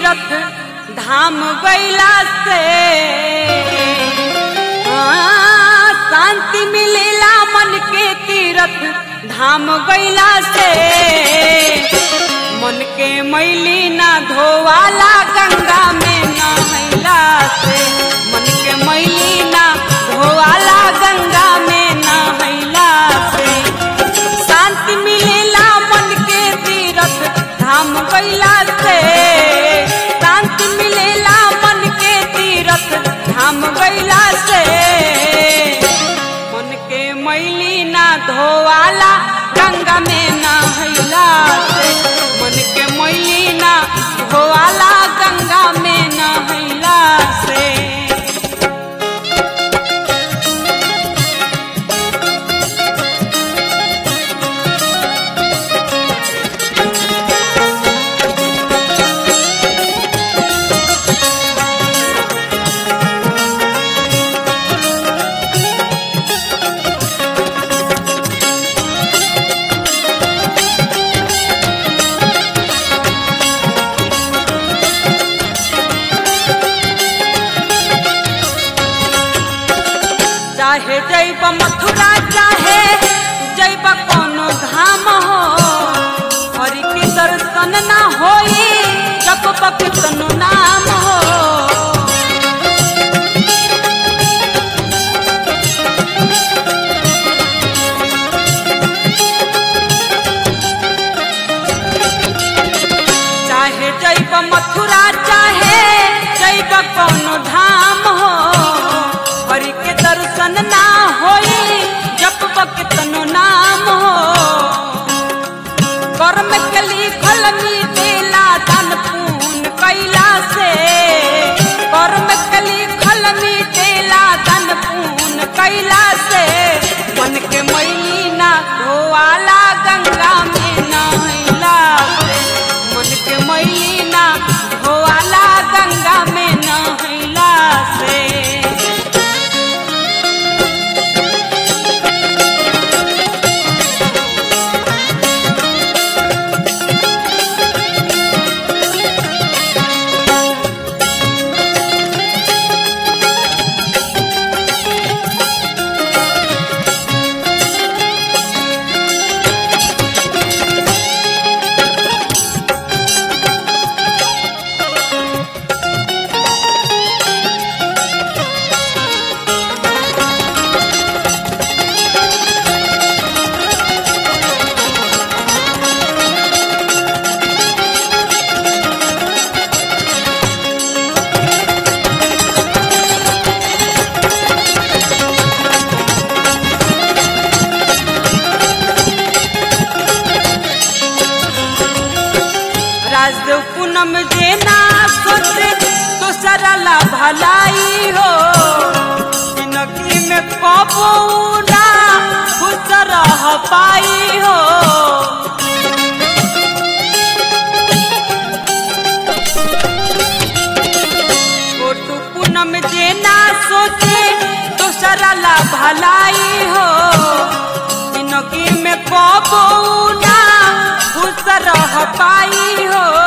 तीरथ धाम गैला से हाँ, शांति मिलेला मन के तीरथ धाम गैला से मन के मैली ना धोवाला गंगा में नहैला से मन के मैली ना धोवाला गंगा में नहैला से शांति मिलेला मन के तीरथ धाम गैला से शांति मिलेला मन के तीरथ धाम गैला से मन के मैली ना धोवाला गंगा में नहैला से मन के मैली ना धोवाला गंगा में नहैला से चाहे जैब मथुरा चाहे जैब कोनो धाम हो हरि के दर्शन ना होई जप पकितनु नाम हो चाहे जैब मथुरा चाहे जैब कोनो धाम हो हरि के दर्शन ना होई जप बकतनो नाम हो कर्म के लिखल मिटेला दान पून कैला से कर्म के लिखल मिटेला दान पून कैला से मन के मैली ना धोवाला गंगा में नहैला से मन के मैली ना धोवाला गंगा में नहैला से राजदेव पूनम जेना सोचे तो सरला भलाई हो जिंदगी में कबो ना खुश रह पाई हो छोटू पूनम जेना सोचे तो सरला भलाई हो जिंदगी में कबो ना खुश रह पाई हो